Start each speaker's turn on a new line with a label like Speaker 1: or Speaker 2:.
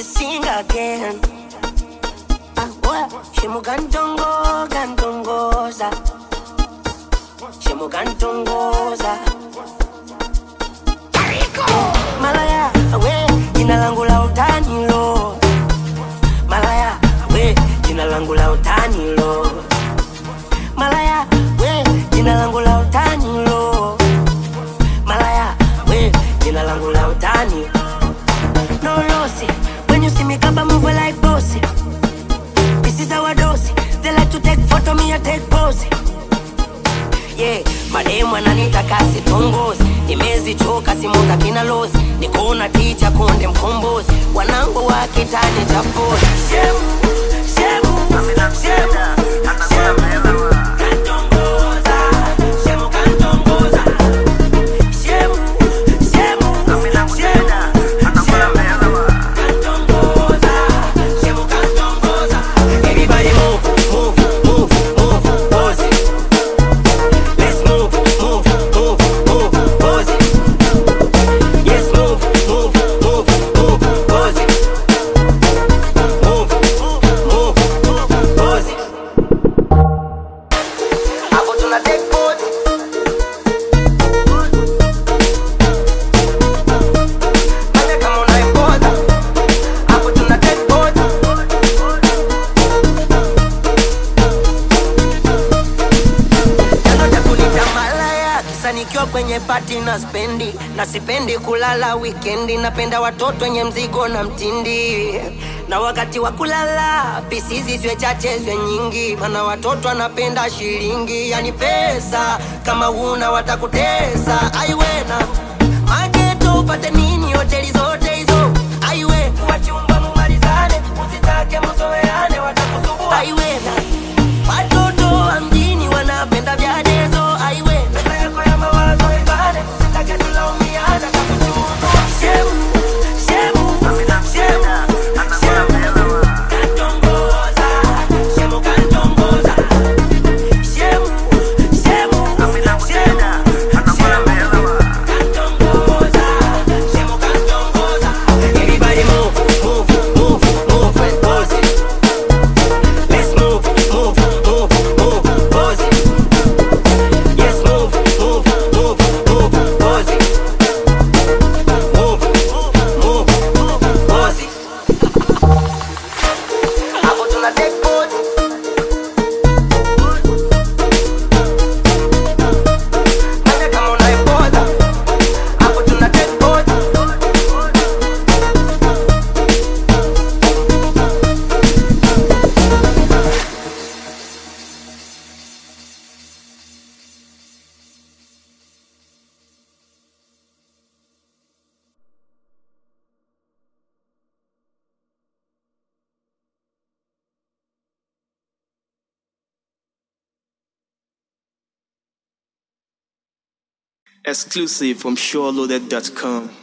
Speaker 1: sing again. Ah, what? Shimugantongo, gantongoza. Shimugantongoza. Malaya, we, jina langu la utani lo. Malaya, we, jina langu la utani lo. Malaya, we, jina langu la utani lo. Malaya, we, jina langu la utani. No lossy, when you see me come move like bossy. This is our dose. They like to take photo, me I take pose. Yeah, mademu ananitaka sitongozi, nimezichoka simu za kina lozi, nikona ticha konde mkombozi, wanangu wa kitani cha pozi. Shemu, shemu, shemu, shemu. Kantongoza, shemu kantongoza. Shemu, shemu, shemu, kantongoza, shemu kantongoza. Everybody move, move, move, move, pose it. Let's move, move, move, move, pose it. Yes, move, move, move, move, pose it. Move, move, move, move, pose it. Hapo tuna take pose. Fanya kama unaipoza. Hapo tuna take pose. chanzo cha kunita malaya kisa nikiwa kwenye pati na spendi na sipendi kulala wikendi napenda watoto wenye mzigo na mtindi na wakati wa kulala pisizi zwe chache zwe nyingi mana watoto anapenda shilingi yani pesa kama huna watakutesa aiwena mageto upate nini hoteli zote hizo aiwe wachumba mumalizane usitake mzoeane watakusubua aiwena Watoto wa mjini wanapenda vya dezo aiwe pesa yako ya mawazo ibane usitake tulaumiana kakuchunua shemu shemu shemu shemu kantongoza shemu kantongoza shemu shemu shemu kantongoza shemu kantongoza everybody move move move move and pose it Let's move, move, move, move, pose it. Yes, move, move, move, move, pose it. Move, move, move, move, pose it. Hapo tuna take pose. Fanya kama unaipoza. Hapo tuna take pose.
Speaker 2: Exclusive from SureLoaded.com.